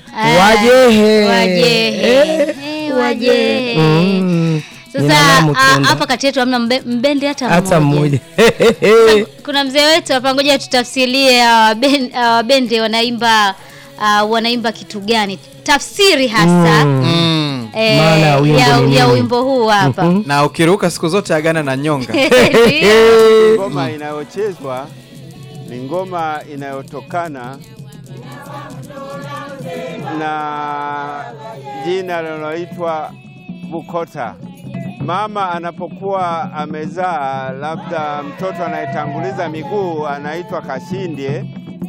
Ah, Wajehe. Wajehe. Eh, Eh, wajehe. Mm. Sasa Ninanamu ah, tunda. hapa kati yetu hamna mbe- mbendi hata hata mmoja Kuna mzee wetu hapa, ngoja tutafsirie hawa ben- hawa bendi wanaimba uh, wanaimba kitu gani, tafsiri hasa Mm. eh, Maana ya wimbo ya, ni ya nini? wimbo huu hapa na ukiruka siku zote agana na nyonga Ndio. Ngoma inayochezwa ni ngoma inayotokana na jina linaloitwa Bukota. Mama anapokuwa amezaa, labda mtoto anayetanguliza miguu anaitwa Kashindie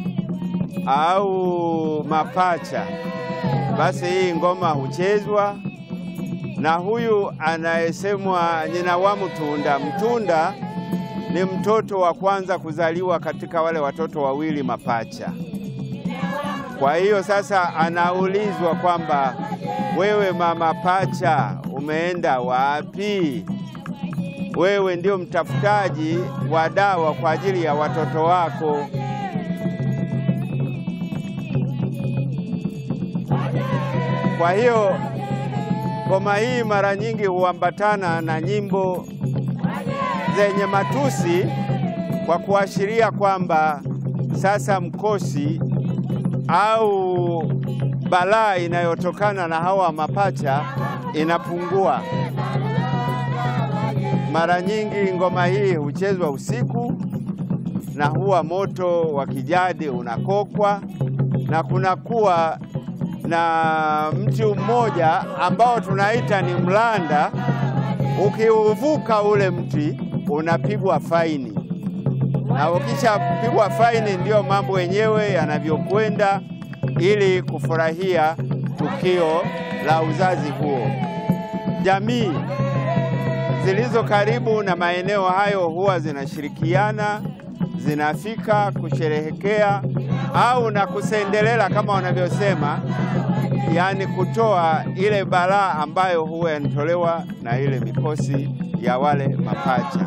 au mapacha, basi hii ngoma huchezwa na huyu anayesemwa Nyina Mtunda. Mtunda ni mtoto wa kwanza kuzaliwa katika wale watoto wawili mapacha. Kwa hiyo sasa anaulizwa kwamba wewe mama pacha, umeenda wapi? Wewe ndio mtafutaji wa dawa kwa ajili ya watoto wako. Kwa hiyo ngoma hii mara nyingi huambatana na nyimbo zenye matusi kwa kuashiria kwamba sasa mkosi au balaa inayotokana na hawa mapacha inapungua. Mara nyingi ngoma hii huchezwa usiku na huwa moto wa kijadi unakokwa na kunakuwa na mti mmoja ambao tunaita ni mlanda. Ukiuvuka ule mti unapigwa faini, na ukishapigwa faini ndiyo mambo yenyewe yanavyokwenda, ili kufurahia tukio la uzazi huo. Jamii zilizo karibu na maeneo hayo huwa zinashirikiana, zinafika kusherehekea au na kusendelela kama wanavyosema, yaani kutoa ile balaa ambayo huwa yanatolewa na ile mikosi ya wale mapacha.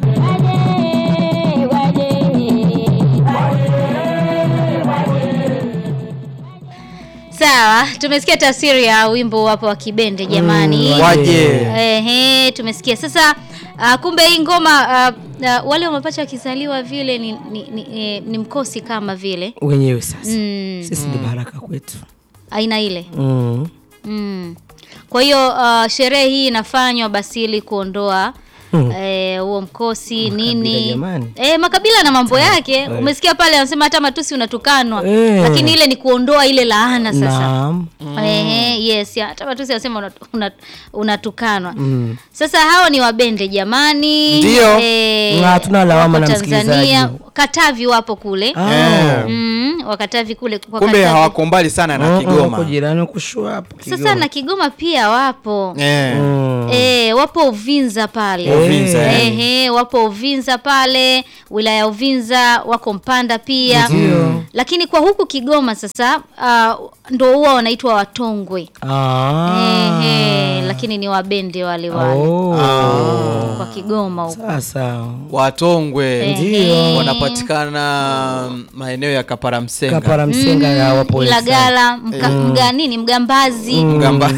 Sawa, tumesikia tafsiri ya wimbo hapo wa Kibende jamani. Mm, waje Ehe, tumesikia sasa. Uh, kumbe hii ngoma uh, uh, wale mapacha wakizaliwa vile ni, ni, ni, eh, ni mkosi kama vile wenyewe sasa mm, sisi ni baraka kwetu aina ile mm. mm. Kwa hiyo uh, sherehe hii inafanywa basi ili kuondoa Hmm. eh, huo mkosi nini jamani. eh, makabila na mambo yake. Umesikia pale anasema hata matusi unatukanwa, Eh. lakini ile ni kuondoa ile laana sasa. naam Ehe, yes, ya, hata matusi anasema unat- unat- unatukanwa. Mm. Sasa hao ni wabende jamani. Ndio. Eh, Na hatuna lawama wako na msikilizaji. Tanzania, Katavi wapo kule. Ah. Mm, wakatavi kule kwa kumbe Katavi. hawako mbali sana na Mm, mm, uko Kigoma jirani kushua hapo Sasa Kigoma. na Kigoma pia wapo. Eh. Mm. Eh, wapo Uvinza pale. Uvinza, eh. Ehe, wapo Uvinza pale, wilaya ya Uvinza, wako Mpanda pia. Ndio. Lakini kwa huku Kigoma sasa uh, ndo huwa wanaitwa Watongwe. Ah. Ehe, lakini ni wabende wale wale Oh. kwa Kigoma huko. Sasa watongwe Ndio. wanapatikana maeneo ya kaparamsenga kapara msenga ya wapo Ilagala, mga, mga nini, Mgambazi, Mgamba-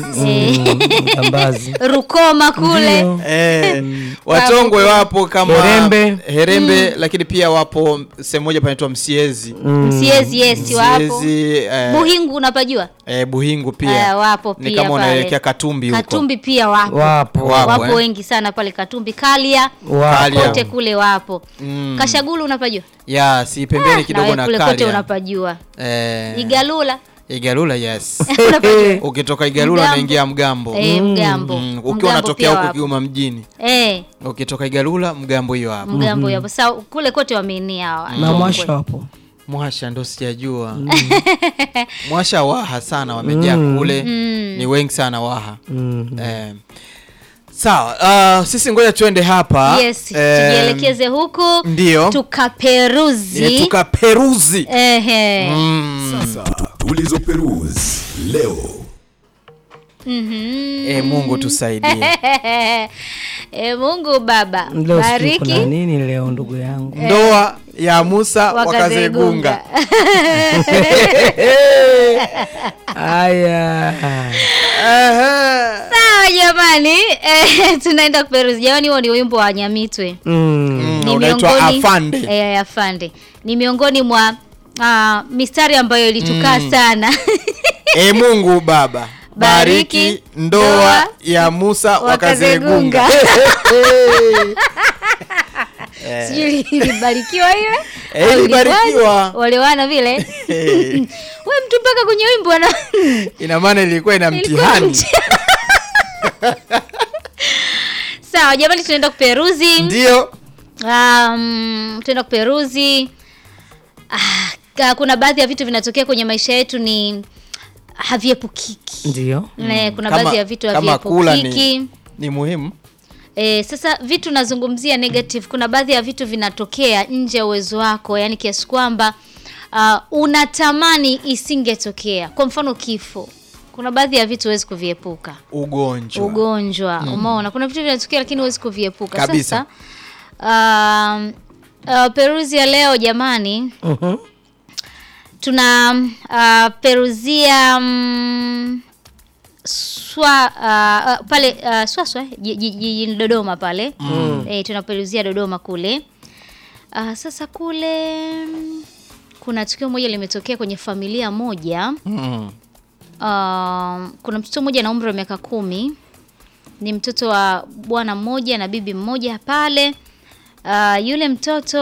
Mgambazi. Rukoma kule. Ndio. Eh, watongwe wapo kama Herembe. Herembe, lakini pia wapo sehemu moja panaitwa Msiezi Msiezi, yes, wapo. Msiezi eh, Buhingu unapajua? eh, Buhingu Eh, pia wapo ni pia kama pale. unaelekea Katumbi huko Katumbi pia wapo. Wapo. Wapo, Wapo eh. wengi sana pale Katumbi, Kalia, Wapo. Kalia. kote kule wapo. Mm. Kashagulu unapajua? ya si pembeni kidogo Nawe na kule kote Kalia unapajua. eh, Igalula Igalula yes unapajua? ukitoka Igalula Mgambo. unaingia Mgambo Eh, Mgambo. Mm, Mgambo ukiwa unatokea pia huko wapo. Kigoma mjini Eh, ukitoka Igalula Mgambo hiyo hapo Mgambo hapo. Sasa kule kote wameenea hawa. na mwasha wapo Mwasha ndo sijajua Mwasha Waha sana wamejaa kule ni wengi sana Waha Mm. eh. Sawa uh, sisi ngoja tuende hapa Yes, Eh, tujielekeze huku ndio tukaperuzi. Eh, tukaperuzi Ehe. mm. Sasa tulizo Perus leo eh, Mungu tusaidie E, Mungu Baba leo sijui bariki kuna nini leo ndugu yangu ndoa ya Musa wakazegunga wakazegunga Haya. Sawa jamani, eh, tunaenda kuperuzi. Jamani, huo ni wimbo wa Nyamitwe. Mm. Mm, Ni unaitwa miongoni- afande Eh, afande ni miongoni mwa ah, mistari ambayo ilitukaa sana e Mungu Baba Bariki bariki ndoa ndoa ya Musa Wakazegunga. wakazegunga sijui ilibarikiwa ile Eh, au ilibarikiwa. ilikuwaje? walewana vile Eh, we mtu mpaka kwenye wimbo ana ina maana ilikuwa ina Ilikuwa mtihani mtihani. sawa jamani tunaenda kuperuzi ndio um, tunaenda kuperuzi ah, ka- kuna baadhi ya vitu vinatokea kwenye maisha yetu ni haviepukiki Ndio. Ne, kuna Kama- baadhi ya vitu kama kula haviepukiki ni, ni muhimu E, sasa vitu nazungumzia negative. Kuna baadhi ya vitu vinatokea nje ya uwezo wako, yani kiasi kwamba uh, unatamani isingetokea. Kwa mfano kifo, kuna baadhi ya vitu huwezi kuviepuka. ugonjwa Ugonjwa, umeona, kuna vitu vinatokea lakini huwezi kuviepuka. Kabisa. Sasa um, uh, peruzi ya leo jamani, Mhm. tuna uh, peruzia um, swa uh, uh, pale uh, swaswa eh, ji- ji- jijini Dodoma pale mm. eh, tunaperuzia Dodoma kule uh, sasa kule mm, kuna tukio moja limetokea kwenye familia moja mm. uh, kuna mtoto mmoja na umri wa miaka kumi ni mtoto wa bwana mmoja na bibi mmoja pale uh, yule mtoto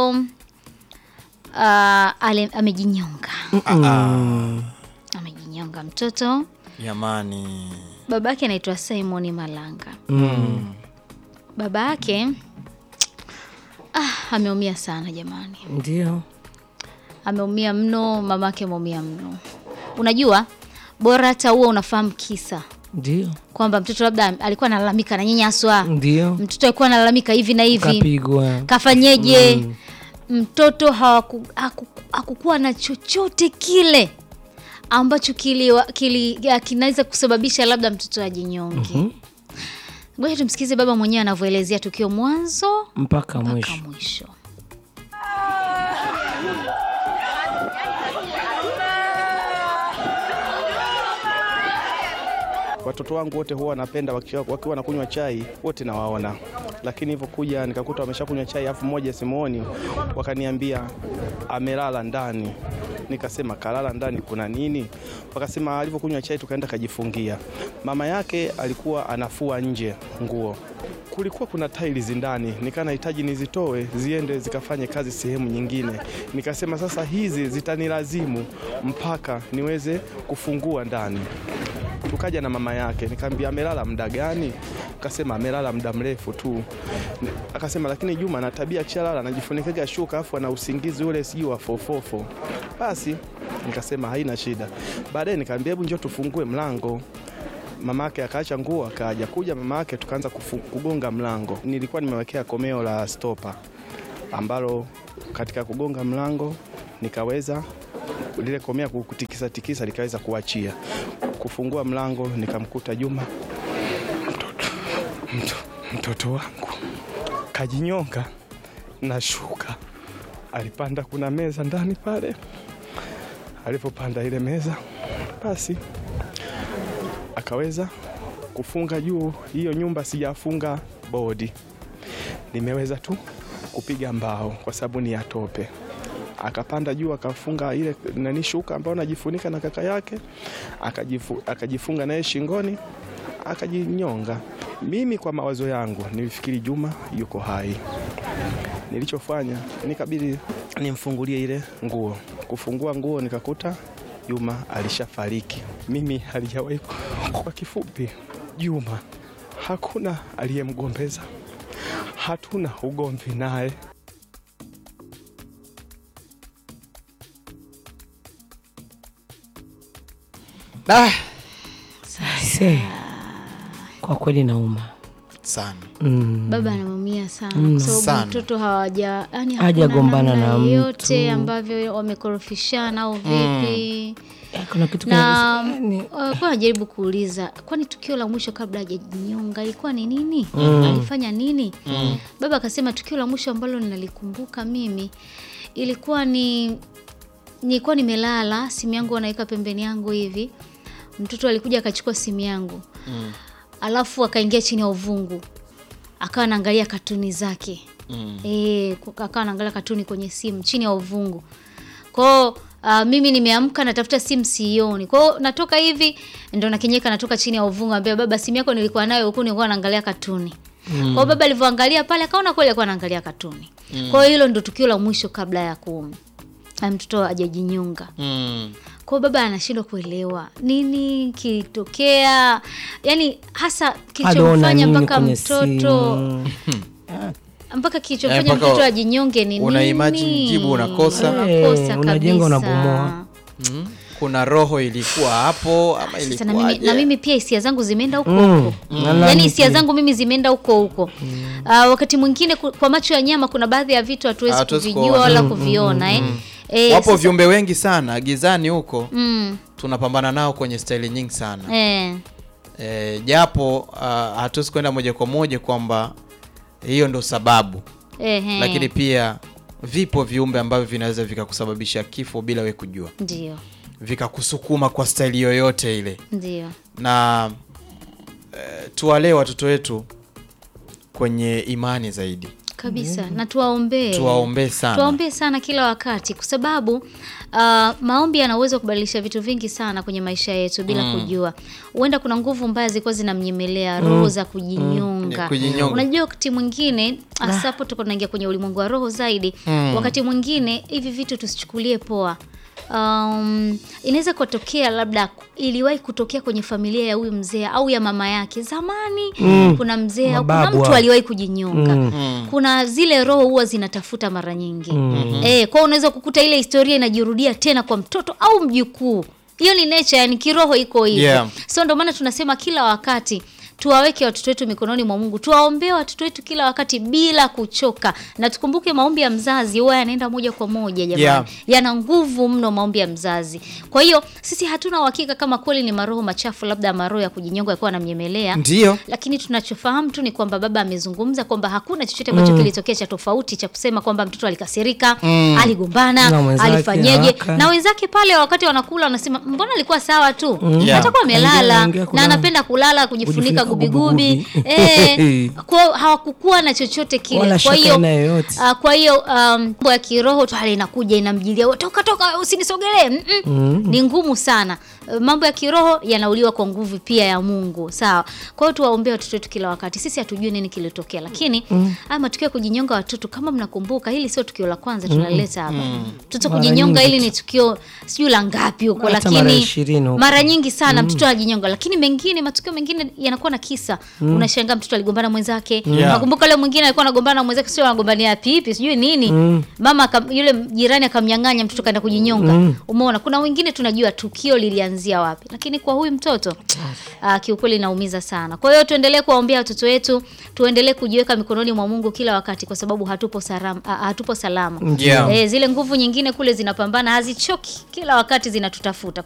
uh, ale, amejinyonga amejinyonga mtoto jamani baba yake anaitwa Simon Malanga Mm. baba yake ah, ameumia sana jamani Ndio. ameumia mno mama yake ameumia mno unajua bora hata huo unafahamu kisa Ndio. kwamba mtoto labda alikuwa analalamika na nyanyaswa Ndio. mtoto alikuwa analalamika hivi na hivi Kapigwa. kafanyeje mtoto hawaku, haku, hakukuwa na chochote kile ambacho kili, kili, ya, kinaweza kusababisha labda mtoto ajinyonge ngoja tumsikize baba mwenyewe anavyoelezea tukio mwanzo Mpaka mpaka mwisho. mwisho Watoto wangu wote huwa wanapenda wakiwa wakiwa wanakunywa chai wote nawaona, lakini hivyo kuja nikakuta wameshakunywa chai, afu mmoja simuoni, wakaniambia amelala ndani. Nikasema kalala ndani kuna nini? Wakasema alivyokunywa chai tukaenda kajifungia. Mama yake alikuwa anafua nje nguo, kulikuwa kuna tiles ndani, nikaa nahitaji nizitoe ziende zikafanye kazi sehemu nyingine. Nikasema sasa hizi zitanilazimu mpaka niweze kufungua ndani tukaja na mama yake, nikamwambia amelala muda gani? Akasema amelala muda mrefu tu. Ni- Akasema lakini Juma ana tabia akishalala anajifunikaga shuka afu ana usingizi ule sijui wa fofofo. Basi nikasema haina shida. Baadaye nikamwambia hebu njoo tufungue mlango. Mama yake akaacha nguo akaja kuja mama yake tukaanza kufu- kugonga mlango. Nilikuwa nimewekea komeo la stopa ambalo katika kugonga mlango nikaweza lile komea kutikisa tikisa likaweza kuachia. Kufungua mlango nikamkuta Juma, mtoto, mto, mtoto wangu kajinyonga na shuka. Alipanda, kuna meza ndani pale, alipopanda ile meza basi akaweza kufunga juu. Hiyo nyumba sijafunga bodi, nimeweza tu kupiga mbao kwa sababu ni ya tope akapanda juu akafunga ile nani shuka ambayo anajifunika na kaka yake akajifu, akajifunga naye shingoni akajinyonga. Mimi kwa mawazo yangu nilifikiri Juma yuko hai. Nilichofanya nikabidi nimfungulie ile nguo. Kufungua nguo nikakuta Juma alishafariki. Mimi halijawahi. Kwa kifupi, Juma hakuna aliyemgombeza, hatuna ugomvi naye. ah, Se. Kwa kweli nauma. sana Mm. baba anaumia sana kwa sababu Sana. mtoto hawaja yani Hajagombana hakuna na namna yoyote mtu. ambavyo wamekorofishana au vipi Eh, Kuna kitu na kabisa, yani, walikuwa najaribu kuuliza kwani tukio la mwisho kabla hajajinyonga ilikuwa ni nini alifanya nini baba akasema tukio la mwisho ambalo ninalikumbuka mimi ilikuwa ni nilikuwa nimelala, simu yangu anaweka pembeni yangu hivi, mtoto alikuja akachukua simu yangu Mm. alafu akaingia chini ya uvungu akawa anaangalia katuni zake Mm. e, akawa anaangalia katuni kwenye simu chini ya uvungu kwao. Uh, mimi nimeamka natafuta simu sioni, kwao natoka hivi ndo nakenyeka, natoka chini ya uvungu, ambia baba, simu yako nilikuwa nayo huku, nilikuwa naangalia katuni mm. Kwao baba alivyoangalia pale akaona kweli alikuwa anaangalia katuni mm. Kwa hiyo hilo ndo tukio la mwisho kabla ya ku ya mtoto ajajinyunga. Mm. Kwa hiyo baba anashindwa kuelewa nini kilitokea, yani hasa Aliona kilichomfanya nini mpaka kwenye mtoto simu? mpaka Eh, kilichomfanya mpaka mtoto ajinyonge ni una nini? imagine jibu unakosa. Unakosa Eh, unajenga, kabisa. unabomoa. Mm. Kuna roho ilikuwa hapo ama Sasa na mimi, ilikuwaje? na mimi pia hisia zangu zimeenda huko Mm. huko Na nani yaani hisia pia? zangu mimi zimeenda huko huko Ah, wakati mwingine ku- kwa macho ya nyama kuna baadhi ya vitu hatuwezi Hatuwezi kuvijua kuona. wala kuviona eh. Eh, Wapo sasa- viumbe wengi sana gizani huko mm, tunapambana nao kwenye staili nyingi sana eh, e, japo uh, hatuwezi kwenda moja kwa moja kwamba hiyo ndo sababu eh, eh, lakini pia vipo viumbe ambavyo vinaweza vikakusababisha kifo bila we kujua ndio vikakusukuma kwa staili yoyote ile ndio na e, tuwalee watoto wetu kwenye imani zaidi kabisa na tuwaombee tuwaombee sana tuwaombee sana kila wakati kwa sababu uh, maombi yana uwezo wa kubadilisha vitu vingi sana kwenye maisha yetu bila kujua huenda kuna nguvu mbaya zilikuwa zinamnyemelea roho za kujinyonga Ni kujinyonga. unajua wakati mwingine hasa hapo tuko tunaingia kwenye ulimwengu wa roho zaidi wakati mwingine hivi vitu tusichukulie poa Um, inaweza kutokea labda iliwahi kutokea kwenye familia ya huyu mzee au ya mama yake zamani kuna mzee au kuna Mababu mtu hao. aliwahi kujinyonga kuna zile roho huwa zinatafuta mara nyingi eh, kwa unaweza kukuta ile historia inajirudia tena kwa mtoto au mjukuu hiyo ni nature yani kiroho iko hivyo Yeah. so ndio maana tunasema kila wakati tuwaweke watoto wetu mikononi mwa Mungu, tuwaombee watoto wetu kila wakati bila kuchoka, na tukumbuke maombi ya mzazi huwa yanaenda moja kwa moja jamani, Yeah. yana nguvu mno maombi ya mzazi. Kwa hiyo sisi hatuna uhakika kama kweli ni maroho machafu, labda maroho ya kujinyonga yakuwa anamnyemelea ndio lakini tunachofahamu tu ni kwamba baba amezungumza kwamba hakuna chochote ambacho kilitokea cha tofauti cha kusema kwamba mtoto alikasirika, aligombana, Na mwenzake alifanyeje, haraka. na wenzake pale wakati wanakula wanasema mbona alikuwa sawa tu, Yeah. atakuwa amelala Aingia- aingia na kulala. anapenda kulala kujifunika Kujifunika gubigubi gubigubi. eh, kwa hawakukuwa na chochote kile. Wala Kwa shaka hiyo aina yoyote. ah, kwa hiyo um, mambo ya kiroho tu hali inakuja inamjilia, "We, toka toka, usinisogelee. Mm -mm. Ni ngumu sana. Eh, Mambo ya kiroho yanauliwa kwa nguvu pia ya Mungu, sawa. Kwa hiyo tuwaombee watoto wetu kila wakati. Sisi hatujui nini kilitokea, lakini haya matukio ya kujinyonga watoto, kama mnakumbuka, hili sio tukio la kwanza tunaleta hapa. Mtoto Mara kujinyonga, nyingi hili ni tukio sijui la ngapi huko, Hata mara lakini ishirini huko. mara nyingi sana mtoto anajinyonga, lakini mengine matukio mengine yanakuwa na kisa. Unashangaa mtoto aligombana mwenzake. Yeah. Nakumbuka leo mwingine alikuwa anagombana na mwenzake, sio anagombania pipi, sijui nini. Mama akam, yule jirani akamnyang'anya mtoto kaenda kujinyonga. Umeona, kuna wengine tunajua tukio lilianzia wapi, lakini kwa huyu mtoto uh, kiukweli inaumiza sana. Kwa hiyo tuendelee kuwaombea watoto wetu, tuendelee kujiweka mikononi mwa Mungu kila wakati, kwa sababu hatupo salama, uh, hatupo salama. Yeah. Eh, zile nguvu nyingine kule zinapambana, hazichoki, kila wakati zinatutafuta.